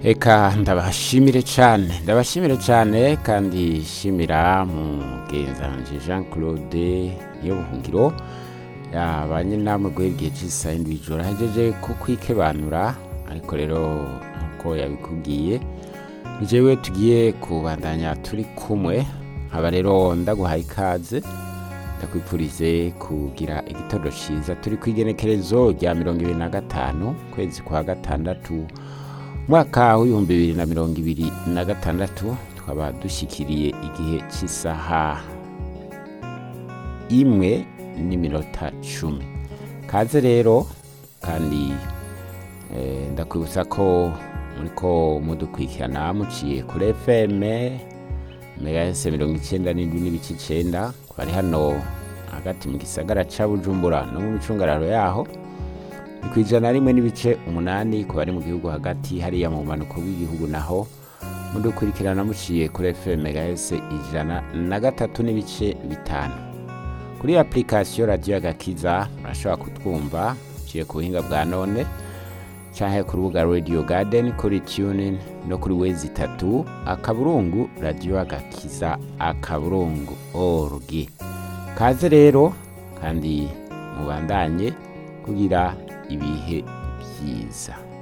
Eka ndabashimire cyane ndabashimire cyane kandi shimira mugenzanje Jean Claude niyo buhungiro yabanye namwe guhera igihe cy'isaha indwi ijoro ahejeje ku kwikebanura ariko rero nkuko yabikubwiye ni jewe tugiye kubandanya turi kumwe nkaba rero ndaguhaye ikaze ndakwipfurize kugira igitondo cyiza turi ku igenekerezo rya mirongo ibiri na gatanu kwezi kwa gatandatu mwaka w'ibihumbi bibiri na mirongo ibiri na gatandatu tukaba dushyikiriye igihe cy'isaha imwe n'iminota cumi kaze rero kandi eh, ndakwibutsa ko muriko mudukurikirana muciye kuri fm megahese mirongo icyenda n'indwi n'ibice icenda ku bari hano hagati mu gisagara ca bujumbura no mu micungararo yaho ni ku ijana rimwe n'ibice umunani ku bari mu gihugu hagati hariya mu bumanuko bw'igihugu naho mudukurikirana muciye kuri fm megahese ijana na gatatu n'ibice bitanu kuri application radio agakiza murashobora kutwumva muciye ku buhinga bwa none canke ku rubuga radio garden kuri tunin no kuri wezi itatu akaburungu radio agakiza akaburungu org kaze rero kandi mubandanye kugira ibihe byiza